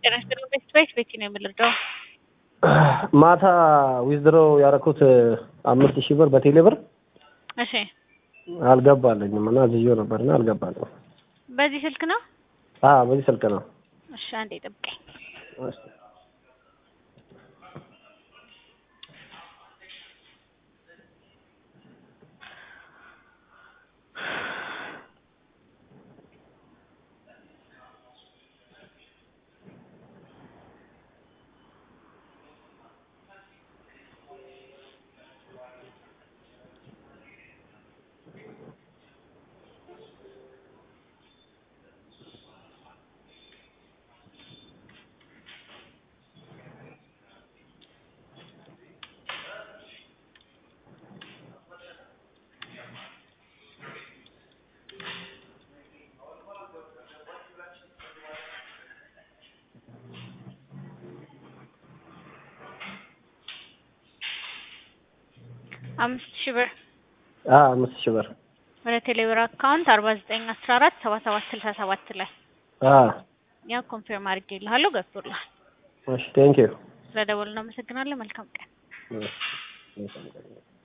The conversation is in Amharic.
ጤና ይስጥልኝ። ቤት ቤት ቤት ነው የምልርዳው ማታ ዊዝድሮ ያደረኩት አምስት ሺህ ብር በቴሌ ብር እሺ፣ አልገባለኝም እና ዝዮ ነበርና አልገባለኝም። በዚህ ስልክ ነው? አዎ በዚህ ስልክ ነው። እሺ፣ አንዴ ጠብቀኝ። አምስት ሺህ ብር አዎ አምስት ሺህ ብር ወደ ቴሌብር አካውንት አርባ ዘጠኝ አስራ አራት ሰባ ሰባት ስልሳ ሰባት ላይ አዎ ያ ኮንፊርም አድርጌልሃለሁ ገብቶልሃል። እሺ ቴንኪው ስለደወልን እናመሰግናለን። መልካም ቀን።